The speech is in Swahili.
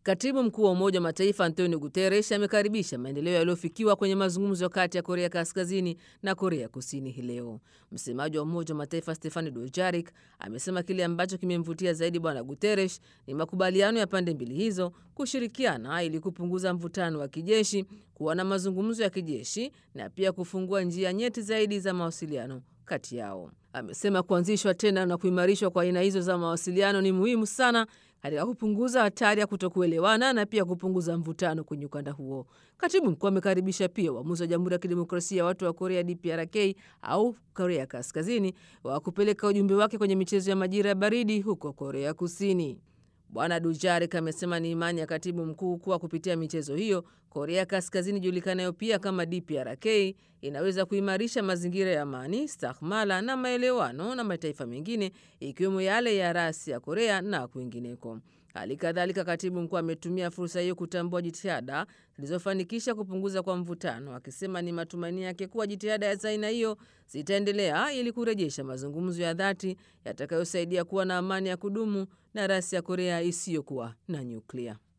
Katibu mkuu wa Umoja wa Mataifa Antonio Guterres amekaribisha maendeleo yaliyofikiwa kwenye mazungumzo kati ya Korea Kaskazini na Korea Kusini hii leo. Msemaji wa Umoja wa Mataifa Stefani Dujarik amesema kile ambacho kimemvutia zaidi Bwana Guterres ni makubaliano ya pande mbili hizo kushirikiana ili kupunguza mvutano wa kijeshi, kuwa na mazungumzo ya kijeshi na pia kufungua njia nyeti zaidi za mawasiliano kati yao. Amesema kuanzishwa tena na kuimarishwa kwa aina hizo za mawasiliano ni muhimu sana katika kupunguza hatari ya kutokuelewana na pia kupunguza mvutano kwenye ukanda huo. Katibu mkuu amekaribisha pia uamuzi wa Jamhuri ya Kidemokrasia ya Watu wa Korea DPRK au Korea Kaskazini wa kupeleka ujumbe wake kwenye michezo ya majira ya baridi huko Korea Kusini. Bwana Dujarik amesema ni imani ya katibu mkuu kuwa kupitia michezo hiyo Korea Kaskazini julikanayo pia kama DPRK inaweza kuimarisha mazingira ya amani, stahmala na maelewano na mataifa mengine ikiwemo yale ya rasi ya Korea na kwingineko. Hali kadhalika, katibu mkuu ametumia fursa hiyo kutambua jitihada zilizofanikisha kupunguza kwa mvutano, akisema ni matumaini yake kuwa jitihada za aina hiyo zitaendelea ili kurejesha mazungumzo ya dhati yatakayosaidia kuwa na amani ya kudumu na rasi ya Korea isiyokuwa na nyuklia.